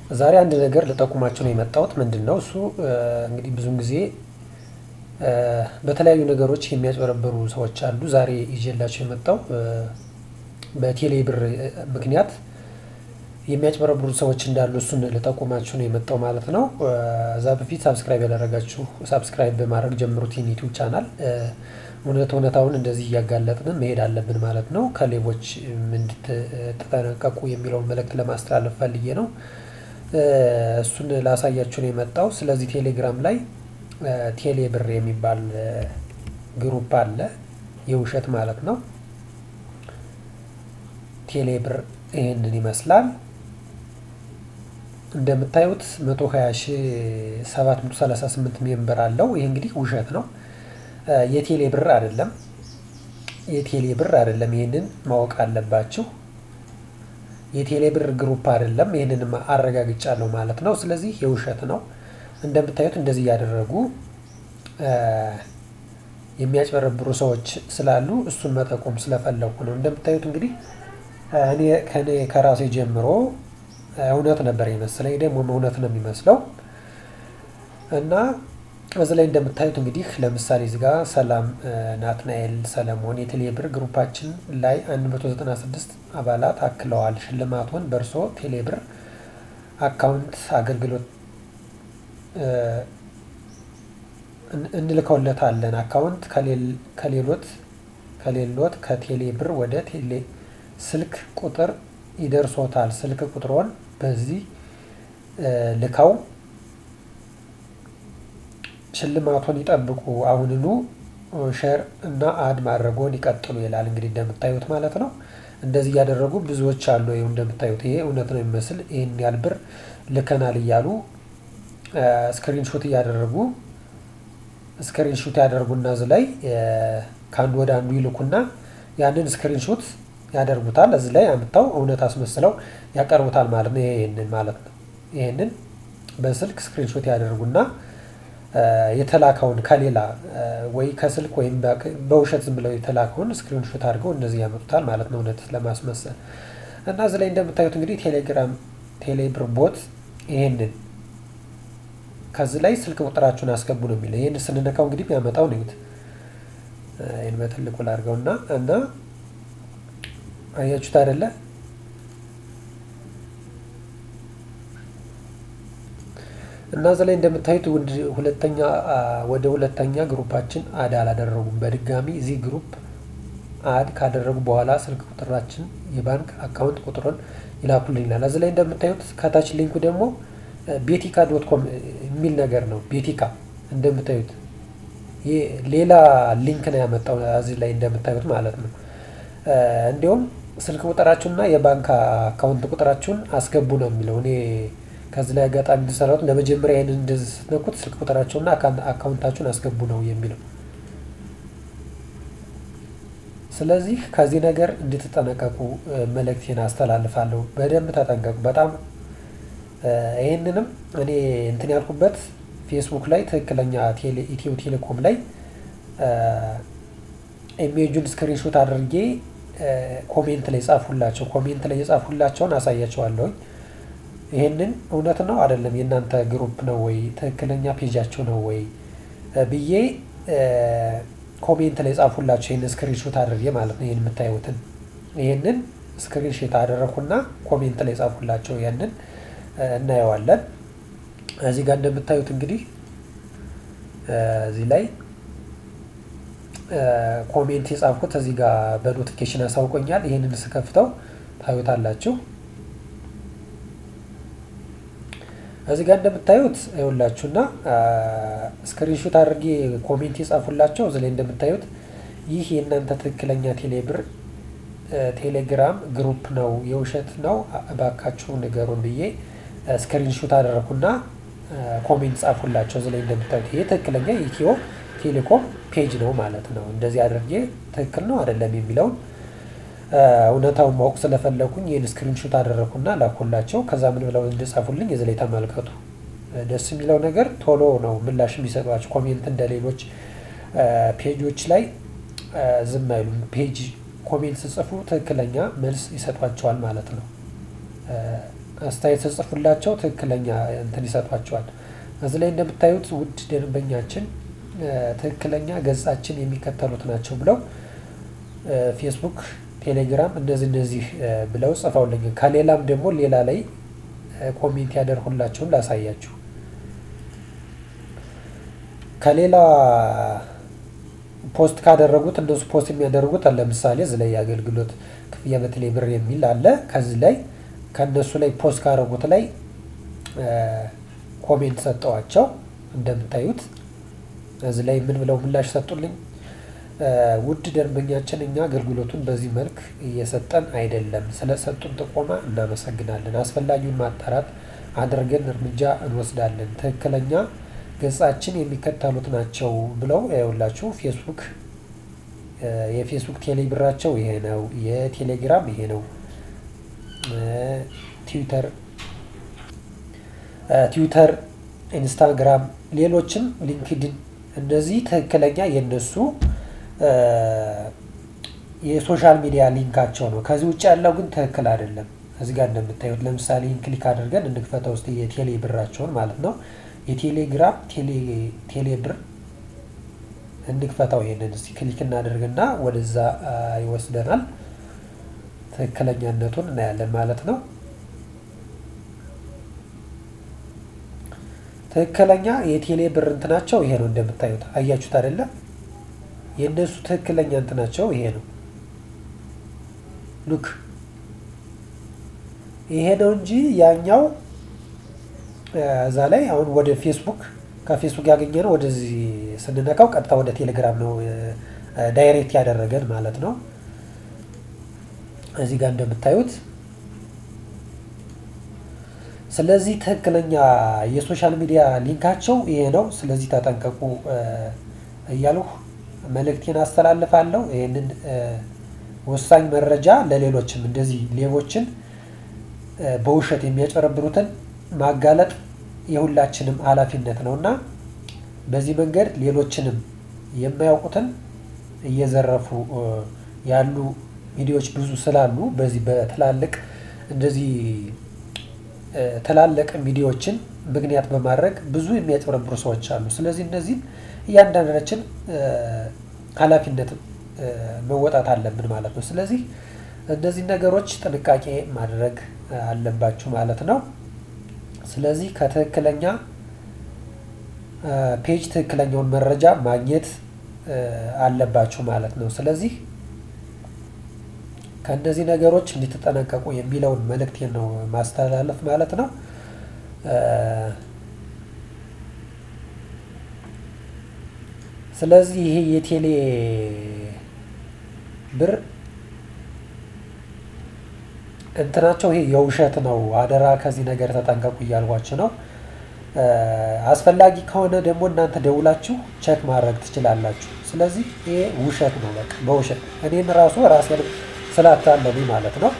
ዛሬ አንድ ነገር ልጠቁማቸው ነው የመጣሁት። ምንድን ነው እሱ? እንግዲህ ብዙን ጊዜ በተለያዩ ነገሮች የሚያጭበረብሩ ሰዎች አሉ። ዛሬ ይዤላቸው የመጣው በቴሌ ብር ምክንያት የሚያጭበረብሩ ሰዎች እንዳሉ እሱን ልጠቁማችሁ ነው የመጣው ማለት ነው። እዛ በፊት ሳብስክራይብ ያደረጋችሁ ሳብስክራይብ በማድረግ ጀምሩት ይህን ዩቲዩብ ቻናል። እውነት እውነታውን እንደዚህ እያጋለጥን መሄድ አለብን ማለት ነው። ከሌቦች እንድትጠነቀቁ የሚለውን መልእክት ለማስተላለፍ ፈልጌ ነው። እሱን ላሳያችሁ ነው የመጣው። ስለዚህ ቴሌግራም ላይ ቴሌ ብር የሚባል ግሩፕ አለ፣ የውሸት ማለት ነው። ቴሌ ብር ይህንን ይመስላል። እንደምታዩት 120738 ሜምበር አለው። ይህ እንግዲህ ውሸት ነው። የቴሌ ብር አይደለም። የቴሌ ብር አይደለም። ይህንን ማወቅ አለባችሁ። የቴሌ ብር ግሩፕ አይደለም። ይህንን አረጋግጫለሁ ማለት ነው። ስለዚህ የውሸት ነው። እንደምታዩት እንደዚህ እያደረጉ የሚያጭበረብሩ ሰዎች ስላሉ እሱን መጠቆም ስለፈለኩ ነው። እንደምታዩት እንግዲህ እኔ ከኔ ከራሴ ጀምሮ እውነት ነበር የመሰለኝ፣ ደግሞ እውነት ነው የሚመስለው እና እዚህ ላይ እንደምታዩት እንግዲህ ለምሳሌ እዚህ ጋር ሰላም ናትናኤል ሰለሞን የቴሌ ብር ግሩፓችን ላይ 196 አባላት አክለዋል። ሽልማቱን በእርሶ ቴሌ ብር አካውንት አገልግሎት እንልከውለታለን። አካውንት ከሌሎት ከሌሎት ከቴሌ ብር ወደ ቴሌ ስልክ ቁጥር ይደርሶታል። ስልክ ቁጥሮን በዚህ ልከው ሽልማቱን ይጠብቁ። አሁንኑ ሼር እና አድ ማድረጎን ይቀጥሉ ይላል። እንግዲህ እንደምታዩት ማለት ነው። እንደዚህ እያደረጉ ብዙዎች አሉ። ይኸው እንደምታዩት ይሄ እውነት ነው የሚመስል ይህን ያህል ብር ልከናል እያሉ ስክሪንሾት እያደረጉ ስክሪንሾት ያደርጉና እዚህ ላይ ከአንዱ ወደ አንዱ ይልኩና ያንን ስክሪንሾት ያደርጉታል። እዚህ ላይ አምጥተው እውነት አስመስለው ያቀርቡታል ማለት ነው። ይሄንን ማለት ነው። ይሄንን በስልክ ስክሪንሾት ያደርጉና የተላከውን ከሌላ ወይ ከስልክ ወይም በውሸት ዝም ብለው የተላከውን ስክሪንሾት አድርገው እነዚህ ያመጡታል ማለት ነው፣ እውነት ለማስመሰል እና እዚህ ላይ እንደምታዩት እንግዲህ ቴሌግራም ቴሌብር ቦት ይሄንን ከዚህ ላይ ስልክ ቁጥራችሁን አስገቡ ነው የሚለው። ይህን ስንነካው እንግዲህ የሚያመጣው ነው። ይህን በትልቁ ላድርገውና እና አያችሁት አይደለ? እና እዚህ ላይ እንደምታዩት ሁለተኛ ወደ ሁለተኛ ግሩፓችን አድ አላደረጉም። በድጋሚ እዚህ ግሩፕ አድ ካደረጉ በኋላ ስልክ ቁጥራችን የባንክ አካውንት ቁጥሩን ይላኩልኝ ይላል። እዚህ ላይ እንደምታዩት ከታች ሊንኩ ደግሞ ቤቲካ ዶት ኮም የሚል ነገር ነው። ቤቲካ እንደምታዩት ሌላ ሊንክ ነው ያመጣው እዚህ ላይ እንደምታዩት ማለት ነው። እንዲሁም ስልክ ቁጥራችሁንና የባንክ አካውንት ቁጥራችሁን አስገቡ ነው የሚለው። እኔ ከዚህ ላይ አጋጣሚ እንደሰራሁት ለመጀመሪያ ይህንን እንደዚህ ስትነኩት ስልክ ቁጥራችሁንና አካውንታችሁን አስገቡ ነው የሚለው። ስለዚህ ከዚህ ነገር እንድትጠነቀቁ መልእክቴን አስተላልፋለሁ። በደንብ ተጠንቀቁ። በጣም ይህንንም እኔ እንትን ያልኩበት ፌስቡክ ላይ ትክክለኛ ኢትዮ ቴሌኮም ላይ ኢሜጁን ስክሪንሾት አድርጌ ኮሜንት ላይ ጻፉላቸው። ኮሜንት ላይ የጻፉላቸውን አሳያቸዋለሁኝ። ይሄንን እውነት ነው አይደለም፣ የእናንተ ግሩፕ ነው ወይ ትክክለኛ ፔጃቸው ነው ወይ ብዬ ኮሜንት ላይ ጻፉላቸው። ይህንን ስክሪንሾት አድርጌ ማለት ነው። ይህን የምታዩትን ይህንን ስክሪንሾት አደረኩና ኮሜንት ላይ ጻፉላቸው። ያንን እናየዋለን። እዚህ ጋር እንደምታዩት እንግዲህ እዚህ ላይ ኮሜንት የጻፍኩት እዚህ ጋር በኖቲፊኬሽን አሳውቆኛል። ይህንን ስከፍተው ታዩታላችሁ። እዚህ ጋር እንደምታዩት ይኸውላችሁና ስክሪንሾት አድርጌ ኮሜንት የጻፉላቸው እዚህ ላይ እንደምታዩት ይህ የእናንተ ትክክለኛ ቴሌብር ቴሌግራም ግሩፕ ነው፣ የውሸት ነው፣ እባካችሁ ንገሩን ብዬ ስክሪንሾት አደረኩና ኮሜንት ጻፉላቸው። እዚህ ላይ እንደምታዩት ይሄ ትክክለኛ የኢትዮ ቴሌኮም ፔጅ ነው ማለት ነው። እንደዚህ አድርጌ ትክክል ነው አይደለም የሚለውን እውነታውን ማወቅ ስለፈለኩኝ ይህን ስክሪንሾት አደረኩና ላኩላቸው። ከዛ ምን ብለው እንደጻፉልኝ እዚህ ላይ ተመልከቱ። ደስ የሚለው ነገር ቶሎ ነው ምላሽ የሚሰጧቸው። ኮሜንት እንደ ሌሎች ፔጆች ላይ ዝም አይሉም። ፔጅ ኮሜንት ስጽፉ ትክክለኛ መልስ ይሰጧቸዋል ማለት ነው። አስተያየት ስጽፉላቸው ትክክለኛ እንትን ይሰጧቸዋል። እዚህ ላይ እንደምታዩት ውድ ደንበኛችን ትክክለኛ ገጻችን የሚከተሉት ናቸው ብለው ፌስቡክ፣ ቴሌግራም እነዚህ እነዚህ ብለው ጽፈውልኝ ከሌላም ደግሞ ሌላ ላይ ኮሜንት ያደርሁላቸውን ላሳያችሁ። ከሌላ ፖስት ካደረጉት እነሱ ፖስት የሚያደርጉት ለምሳሌ እዚህ ላይ የአገልግሎት ክፍያ በቴሌ ብር የሚል አለ። ከዚህ ላይ ከእነሱ ላይ ፖስት ካደረጉት ላይ ኮሜንት ሰጠዋቸው። እንደምታዩት እዚህ ላይ ምን ብለው ምላሽ ሰጡልኝ? ውድ ደንበኛችን እኛ አገልግሎቱን በዚህ መልክ እየሰጠን አይደለም። ስለሰጡን ጥቆማ እናመሰግናለን። አስፈላጊውን ማጣራት አድርገን እርምጃ እንወስዳለን። ትክክለኛ ገጻችን የሚከተሉት ናቸው ብለው ያውላችሁ። ፌስቡክ የፌስቡክ ቴሌ ብራቸው ይሄ ነው። የቴሌግራም ይሄ ነው። ትዊተር ትዊተር፣ ኢንስታግራም፣ ሌሎችም ሊንክድን እነዚህ ትክክለኛ የነሱ የሶሻል ሚዲያ ሊንካቸው ነው። ከዚህ ውጭ ያለው ግን ትክክል አይደለም። እዚህ ጋር እንደምታዩት ለምሳሌ ክሊክ አድርገን እንክፈተው ውስጥ የቴሌ ብራቸውን ማለት ነው። የቴሌግራም ቴሌ ብር እንክፈታው። ይሄንን እስቲ ክሊክ እናደርግና ወደዛ ይወስደናል። ትክክለኛነቱን እናያለን ማለት ነው። ትክክለኛ የቴሌ ብር እንትናቸው ይሄ ነው። እንደምታዩት አያችሁት አይደለም? የእነሱ ትክክለኛ እንትናቸው ይሄ ነው። ሉክ ይሄ ነው እንጂ ያኛው እዛ ላይ አሁን ወደ ፌስቡክ ከፌስቡክ ያገኘ ነው። ወደዚህ ስንነካው ቀጥታ ወደ ቴሌግራም ነው ዳይሬክት ያደረገን ማለት ነው። እዚህ ጋር እንደምታዩት ስለዚህ ትክክለኛ የሶሻል ሚዲያ ሊንካቸው ይሄ ነው። ስለዚህ ተጠንቀቁ እያልሁ መልእክቴን አስተላልፋለሁ። ይህንን ወሳኝ መረጃ ለሌሎችም እንደዚህ ሌቦችን በውሸት የሚያጨረብሩትን ማጋለጥ የሁላችንም ኃላፊነት ነው እና በዚህ መንገድ ሌሎችንም የማያውቁትን እየዘረፉ ያሉ ሚዲያዎች ብዙ ስላሉ በዚህ በትላልቅ እንደዚህ ትላልቅ ሚዲያዎችን ምክንያት በማድረግ ብዙ የሚያጭበረብሩ ሰዎች አሉ። ስለዚህ እነዚህም እያንዳንዳችን ኃላፊነት መወጣት አለብን ማለት ነው። ስለዚህ እነዚህ ነገሮች ጥንቃቄ ማድረግ አለባችሁ ማለት ነው። ስለዚህ ከትክክለኛ ፔጅ ትክክለኛውን መረጃ ማግኘት አለባችሁ ማለት ነው። ስለዚህ ከእነዚህ ነገሮች እንድትጠነቀቁ የሚለውን መልእክቴን ነው ማስተላለፍ ማለት ነው። ስለዚህ ይሄ የቴሌ ብር እንትናቸው ይሄ የውሸት ነው። አደራ ከዚህ ነገር ተጠንቀቁ እያልኳችሁ ነው። አስፈላጊ ከሆነ ደግሞ እናንተ ደውላችሁ ቸክ ማድረግ ትችላላችሁ። ስለዚህ ይሄ ውሸት ነው። በቃ በውሸት እኔን ራሱ ራሴን ስላታለሉኝ ማለት ነው።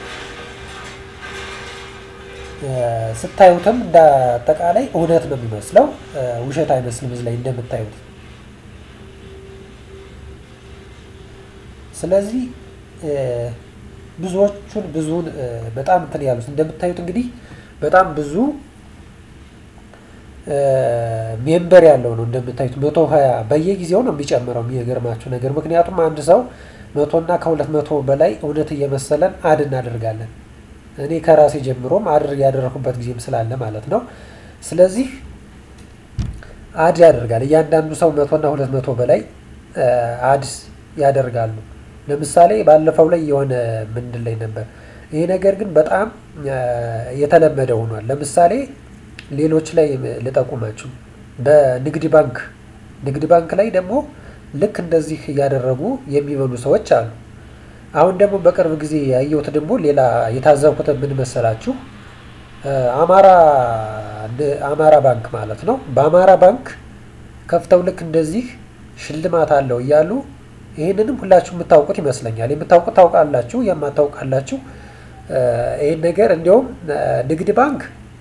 ስታዩትም እንደ አጠቃላይ እውነት ነው የሚመስለው፣ ውሸት አይመስልም። እዚህ ላይ እንደምታዩት ስለዚህ ብዙዎቹን ብዙውን በጣም እንትን ያሉት እንደምታዩት እንግዲህ በጣም ብዙ ሜምበር ያለው ነው። እንደምታዩት መቶ ሀያ በየጊዜው ነው የሚጨምረው። የሚገርማችሁ ነገር ምክንያቱም አንድ ሰው መቶ እና ከሁለት መቶ በላይ እውነት እየመሰለን አድ እናደርጋለን። እኔ ከራሴ ጀምሮም አድር ያደረኩበት ጊዜም ስላለ ማለት ነው። ስለዚህ አድ ያደርጋል እያንዳንዱ ሰው መቶ እና ሁለት መቶ በላይ አድ ያደርጋሉ። ለምሳሌ ባለፈው ላይ የሆነ ምንድን ላይ ነበር ይሄ ነገር ግን በጣም የተለመደ ሆኗል። ለምሳሌ ሌሎች ላይ ልጠቁማችሁ። በንግድ ባንክ ንግድ ባንክ ላይ ደግሞ ልክ እንደዚህ እያደረጉ የሚበሉ ሰዎች አሉ። አሁን ደግሞ በቅርብ ጊዜ ያየሁት ደግሞ ሌላ የታዘብኩት ምን መሰላችሁ? አማራ አማራ ባንክ ማለት ነው። በአማራ ባንክ ከፍተው ልክ እንደዚህ ሽልማት አለው እያሉ ይህንንም ሁላችሁ የምታውቁት ይመስለኛል። የምታውቁት ታውቃላችሁ፣ የማታውቃላችሁ ይህን ነገር እንዲያውም ንግድ ባንክ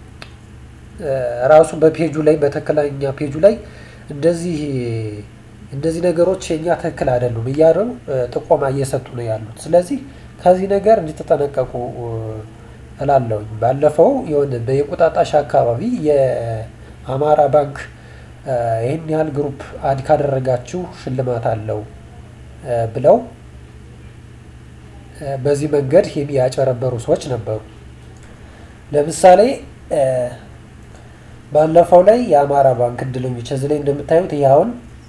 ራሱ በፔጁ ላይ በትክክለኛ ፔጁ ላይ እንደዚህ እንደዚህ ነገሮች የኛ ትክክል አይደሉም እያሉ ጥቆማ እየሰጡ ነው ያሉት። ስለዚህ ከዚህ ነገር እንድትጠነቀቁ እላለሁኝ። ባለፈው የሆነ በየቁጣጣሽ አካባቢ የአማራ ባንክ ይህን ያህል ግሩፕ አድ ካደረጋችሁ ሽልማት አለው ብለው በዚህ መንገድ ያጨረበሩ ሰዎች ነበሩ። ለምሳሌ ባለፈው ላይ የአማራ ባንክ እድለኞች እዚህ ላይ እንደምታዩት ይህ አሁን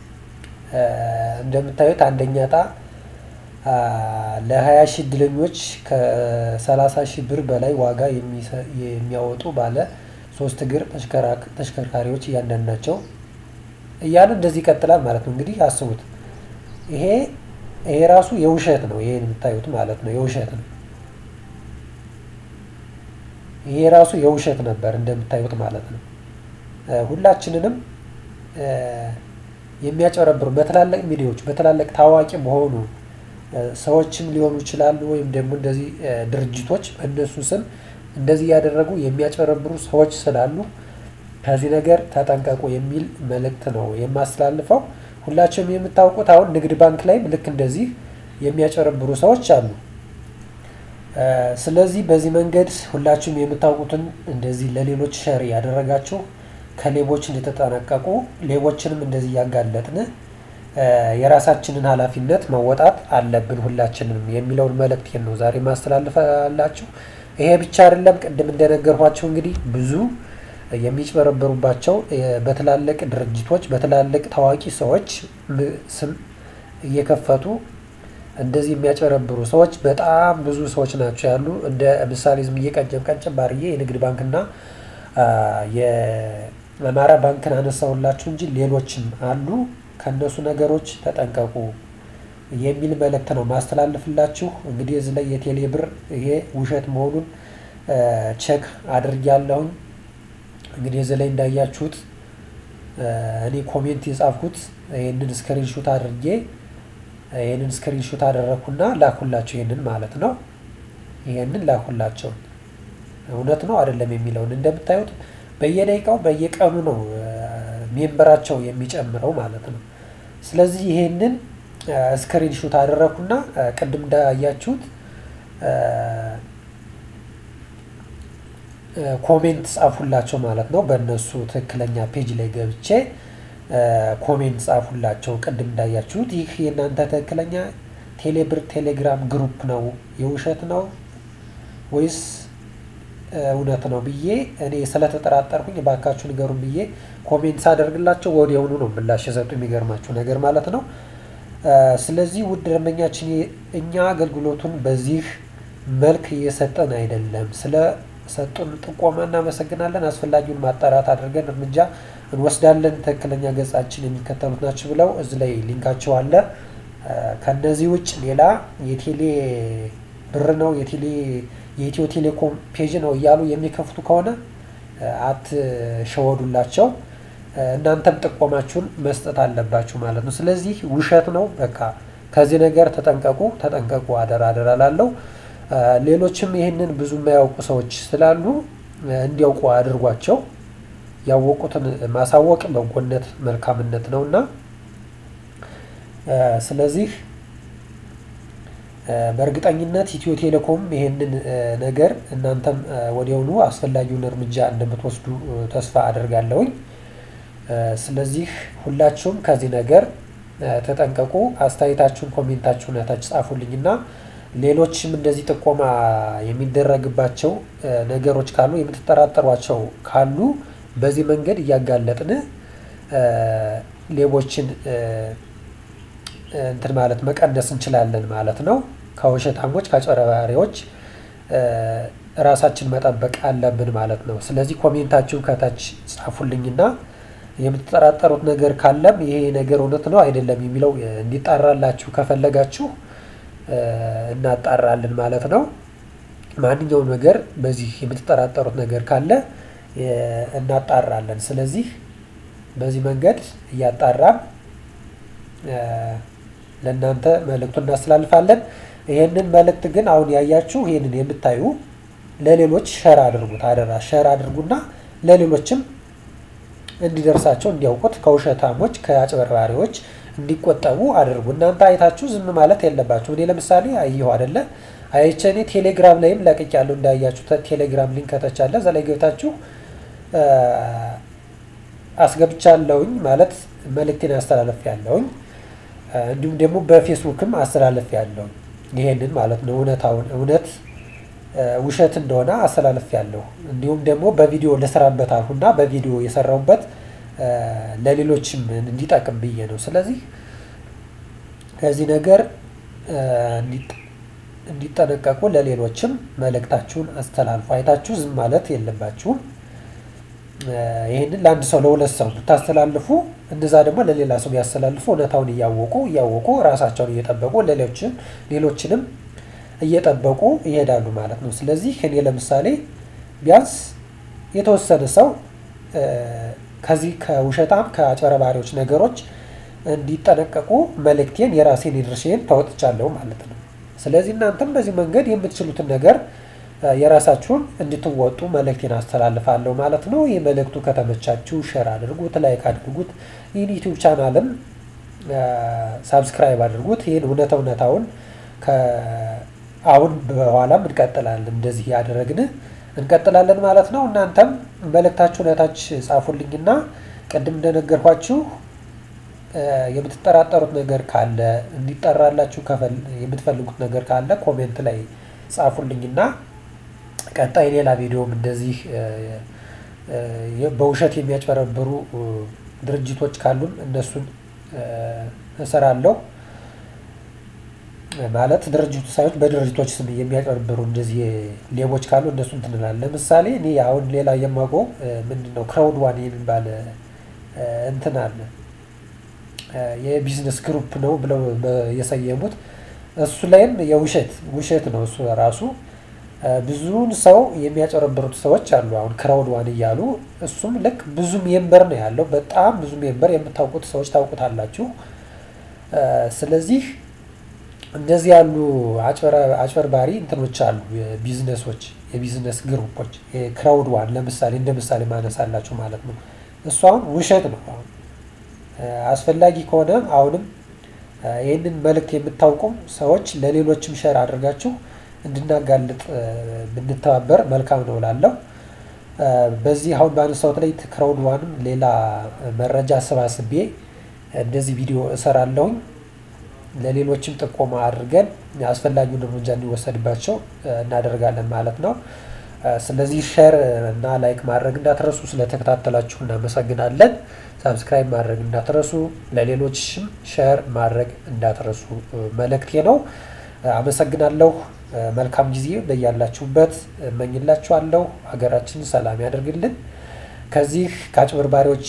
እንደምታዩት አንደኛ እጣ ለሀያ ሺህ እድለኞች ከሰላሳ ሺህ ብር በላይ ዋጋ የሚያወጡ ባለ ሶስት እግር ተሽከርካሪዎች እያንዳንዳቸው እያለ እንደዚህ ይቀጥላል ማለት ነው። እንግዲህ አስቡት ይሄ ይሄ ራሱ የውሸት ነው። ይሄን የምታዩት ማለት ነው የውሸት ነው። ይሄ ራሱ የውሸት ነበር እንደምታዩት ማለት ነው። ሁላችንንም የሚያጨረብሩ በትላልቅ ሚዲያዎች በትላልቅ ታዋቂ በሆኑ ሰዎችም ሊሆኑ ይችላሉ፣ ወይም ደግሞ እንደዚህ ድርጅቶች በእነሱ ስም እንደዚህ እያደረጉ የሚያጨረብሩ ሰዎች ስላሉ ከዚህ ነገር ተጠንቀቁ የሚል መልእክት ነው የማስተላልፈው። ሁላችሁም የምታውቁት አሁን ንግድ ባንክ ላይም ልክ እንደዚህ የሚያጨረብሩ ሰዎች አሉ። ስለዚህ በዚህ መንገድ ሁላችሁም የምታውቁትን እንደዚህ ለሌሎች ሸር ያደረጋችሁ ከሌቦች እንድትጠነቀቁ ሌቦችንም እንደዚህ እያጋለጥን የራሳችንን ኃላፊነት መወጣት አለብን ሁላችንም የሚለውን መልእክት ነው ዛሬ ማስተላልፋላችሁ። ይሄ ብቻ አይደለም። ቅድም እንደነገርኳቸው እንግዲህ ብዙ የሚጭበረበሩባቸው በትላልቅ ድርጅቶች በትላልቅ ታዋቂ ሰዎች ስም እየከፈቱ እንደዚህ የሚያጭበረብሩ ሰዎች በጣም ብዙ ሰዎች ናቸው ያሉ። እንደ ምሳሌ ዝም እየቀጨብ ቀጨብ አድርጌ የንግድ ባንክና የአማራ ባንክን አነሳሁላችሁ እንጂ ሌሎችም አሉ። ከእነሱ ነገሮች ተጠንቀቁ የሚል መልእክት ነው ማስተላልፍላችሁ። እንግዲህ እዚህ ላይ የቴሌ ብር ይሄ ውሸት መሆኑን ቼክ አድርጊያለሁኝ። እንግዲህ እዚህ ላይ እንዳያችሁት እኔ ኮሜንት የጻፍኩት ይህንን ስክሪንሹት አድርጌ ይህንን ስክሪንሹት አደረግኩና ላኩላቸው። ይህንን ማለት ነው። ይህንን ላኩላቸው። እውነት ነው አይደለም የሚለውን እንደምታዩት በየደቂቃው በየቀኑ ነው ሜምበራቸው የሚጨምረው ማለት ነው። ስለዚህ ይሄንን ስክሪንሹት አደረግኩና ቅድም እንዳያችሁት ኮሜንት ጻፉላቸው ማለት ነው። በእነሱ ትክክለኛ ፔጅ ላይ ገብቼ ኮሜንት ጻፉላቸው። ቅድም እንዳያችሁት ይህ የእናንተ ትክክለኛ ቴሌብር ቴሌግራም ግሩፕ ነው የውሸት ነው ወይስ እውነት ነው ብዬ እኔ ስለተጠራጠርኩኝ እባካችሁ ንገሩን ብዬ ኮሜንት ሳደርግላቸው ወዲያውኑ ነው ምላሽ የሰጡ። የሚገርማችሁ ነገር ማለት ነው። ስለዚህ ውድ ደንበኛችን እኛ አገልግሎቱን በዚህ መልክ እየሰጠን አይደለም። ስለ ሰጡን ጥቆማ እናመሰግናለን። አስፈላጊውን ማጣራት አድርገን እርምጃ እንወስዳለን። ትክክለኛ ገጻችን የሚከተሉት ናቸው ብለው እዚህ ላይ ሊንካቸው አለ። ከነዚህ ውጭ ሌላ የቴሌ ብር ነው የቴሌ የኢትዮ ቴሌኮም ፔጅ ነው እያሉ የሚከፍቱ ከሆነ አትሸወዱላቸው። እናንተም ጥቆማችሁን መስጠት አለባችሁ ማለት ነው። ስለዚህ ውሸት ነው። በቃ ከዚህ ነገር ተጠንቀቁ፣ ተጠንቀቁ። አደራ አደራ ላለው ሌሎችም ይህንን ብዙ የማያውቁ ሰዎች ስላሉ እንዲያውቁ አድርጓቸው። ያወቁትን ማሳወቅ በጎነት መልካምነት ነው እና ስለዚህ በእርግጠኝነት ኢትዮ ቴሌኮም ይሄንን ነገር እናንተም ወዲያውኑ አስፈላጊውን እርምጃ እንደምትወስዱ ተስፋ አደርጋለሁኝ። ስለዚህ ሁላችሁም ከዚህ ነገር ተጠንቀቁ። አስተያየታችሁን ኮሜንታችሁን ታች ጻፉልኝና ሌሎችም እንደዚህ ጥቆማ የሚደረግባቸው ነገሮች ካሉ የምትጠራጠሯቸው ካሉ በዚህ መንገድ እያጋለጥን ሌቦችን እንትን ማለት መቀነስ እንችላለን ማለት ነው። ከውሸታሞች ከአጭበርባሪዎች ራሳችን መጠበቅ አለብን ማለት ነው። ስለዚህ ኮሜንታችሁ ከታች ጻፉልኝና የምትጠራጠሩት ነገር ካለም ይሄ ነገር እውነት ነው አይደለም የሚለው እንዲጣራላችሁ ከፈለጋችሁ እናጣራለን ማለት ነው። ማንኛውም ነገር በዚህ የምትጠራጠሩት ነገር ካለ እናጣራለን። ስለዚህ በዚህ መንገድ እያጣራን ለእናንተ መልእክቱን እናስተላልፋለን። ይሄንን መልእክት ግን አሁን ያያችሁ ይሄንን የምታዩ ለሌሎች ሸር አድርጉት፣ አደራ ሸር አድርጉና ለሌሎችም እንዲደርሳቸው እንዲያውቁት፣ ከውሸታሞች ከአጭበርባሪዎች እንዲቆጠቡ አድርጉ። እናንተ አይታችሁ ዝም ማለት የለባችሁ። እኔ ለምሳሌ አየሁ አይደለ አይቼ እኔ ቴሌግራም ላይም ለቅቄያለሁ እንዳያችሁ ቴሌግራም ሊንክ ከታች አለ። እዛ ላይ ገብታችሁ አስገብቻለሁኝ ማለት መልእክቴን አስተላለፍ ያለውኝ እንዲሁም ደግሞ በፌስቡክም አስተላለፍ ያለውኝ ይሄንን ማለት ነው። እውነታውን እውነት ውሸት እንደሆነ አስተላለፍ ያለሁ እንዲሁም ደግሞ በቪዲዮ ልስራበት አልሁና በቪዲዮ የሰራሁበት ለሌሎችም እንዲጠቅም ብዬ ነው። ስለዚህ ከዚህ ነገር እንዲጠነቀቁ ለሌሎችም መልእክታችሁን አስተላልፉ። አይታችሁ ዝም ማለት የለባችሁም። ይህንን ለአንድ ሰው ለሁለት ሰው ብታስተላልፉ እነዛ ደግሞ ለሌላ ሰው ቢያስተላልፉ እውነታውን እያወቁ እያወቁ ራሳቸውን እየጠበቁ ሌሎችን ሌሎችንም እየጠበቁ ይሄዳሉ ማለት ነው። ስለዚህ እኔ ለምሳሌ ቢያንስ የተወሰነ ሰው ከዚህ ከውሸታም ከአጭበረባሪዎች ነገሮች እንዲጠነቀቁ መልእክቴን የራሴን ድርሻዬን ተወጥቻለሁ ማለት ነው። ስለዚህ እናንተም በዚህ መንገድ የምትችሉትን ነገር የራሳችሁን እንድትወጡ መልእክቴን አስተላልፋለሁ ማለት ነው። ይህ መልእክቱ ከተመቻችሁ ሸር አድርጉት፣ ላይክ አድርጉት። ይህን ዩቲዩብ ቻናልም ሳብስክራይብ አድርጉት። ይህን እውነት እውነታውን አሁን በኋላም እንቀጥላለን፣ እንደዚህ ያደረግን እንቀጥላለን ማለት ነው። እናንተም መልእክታችሁን እታች ጻፉልኝና ቅድም እንደነገርኳችሁ የምትጠራጠሩት ነገር ካለ እንዲጠራላችሁ የምትፈልጉት ነገር ካለ ኮሜንት ላይ ጻፉልኝና ቀጣይ ሌላ ቪዲዮም እንደዚህ በውሸት የሚያጭበረብሩ ድርጅቶች ካሉም እነሱን እሰራለሁ። ማለት ድርጅቱ ሳይሆን በድርጅቶች ስም የሚያጭበረብሩ እንደዚህ ሌቦች ካሉ እነሱን ትንላለን። ለምሳሌ እኔ አሁን ሌላ የማውቀው ምንድን ነው ክራውድ ዋን የሚባል እንትን አለ የቢዝነስ ግሩፕ ነው ብለው የሰየሙት እሱ ላይም የውሸት ውሸት ነው እሱ ራሱ ብዙውን ሰው የሚያጨረብሩት ሰዎች አሉ። አሁን ክራውድ ዋን እያሉ እሱም ልክ ብዙ ሜምበር ነው ያለው። በጣም ብዙ ሜምበር የምታውቁት ሰዎች ታውቁታላችሁ። ስለዚህ እንደዚህ ያሉ አጭበርባሪ እንትኖች አሉ፣ ቢዝነሶች፣ የቢዝነስ ግሩፖች ክራውድ ዋን ለምሳሌ እንደ ምሳሌ ማነሳላችሁ ማለት ነው። እሱ አሁን ውሸት ነው። አሁን አስፈላጊ ከሆነ አሁንም ይህንን መልእክት የምታውቁም ሰዎች ለሌሎችም ሸር አድርጋችሁ እንድናጋልጥ ብንተባበር መልካም ነው እላለሁ። በዚህ አሁን ባነሳሁት ላይ ክራውድ ዋንም ሌላ መረጃ አሰባስቤ እንደዚህ ቪዲዮ እሰራለሁኝ። ለሌሎችም ጥቆማ አድርገን አስፈላጊውን እርምጃ እንዲወሰድባቸው እናደርጋለን ማለት ነው። ስለዚህ ሸር እና ላይክ ማድረግ እንዳትረሱ። ስለተከታተላችሁ እናመሰግናለን። ሳብስክራይብ ማድረግ እንዳትረሱ፣ ለሌሎችም ሸር ማድረግ እንዳትረሱ መልእክቴ ነው። አመሰግናለሁ። መልካም ጊዜ በያላችሁበት እመኝላችኋለሁ። ሀገራችን ሰላም ያደርግልን። ከዚህ ከአጭበርባሪዎች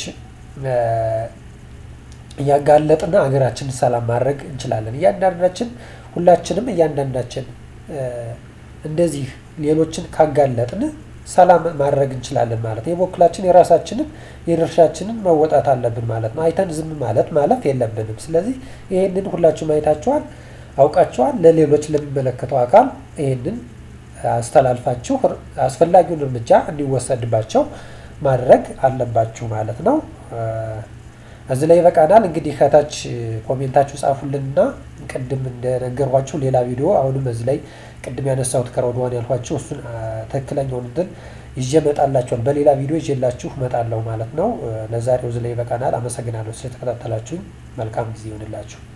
እያጋለጥን ሀገራችንን ሰላም ማድረግ እንችላለን። እያንዳንዳችን ሁላችንም እያንዳንዳችን እንደዚህ ሌሎችን ካጋለጥን ሰላም ማድረግ እንችላለን ማለት ነው። የበኩላችን የራሳችንን የድርሻችንን መወጣት አለብን ማለት ነው። አይተን ዝም ማለት ማለፍ የለብንም። ስለዚህ ይህንን ሁላችሁም አይታችኋል፣ አውቃችኋል። ለሌሎች ለሚመለከተው አካል ይህንን አስተላልፋችሁ አስፈላጊውን እርምጃ እንዲወሰድባቸው ማድረግ አለባችሁ ማለት ነው። እዚህ ላይ ይበቃናል። እንግዲህ ከታች ኮሜንታችሁ ጻፉልንና ቅድም እንደነገርኳችሁ ሌላ ቪዲዮ አሁንም እዚህ ላይ ቅድም ያነሳሁት ክራውድ ዋን ያልኳችሁ እሱን ትክክለኛውን እንትን ይዤ እመጣላችኋል። በሌላ ቪዲዮ ይዤላችሁ እመጣለሁ ማለት ነው። ለዛሬው እዚህ ላይ ይበቃናል። አመሰግናለሁ ስለተከታተላችሁኝ። መልካም ጊዜ ይሆንላችሁ።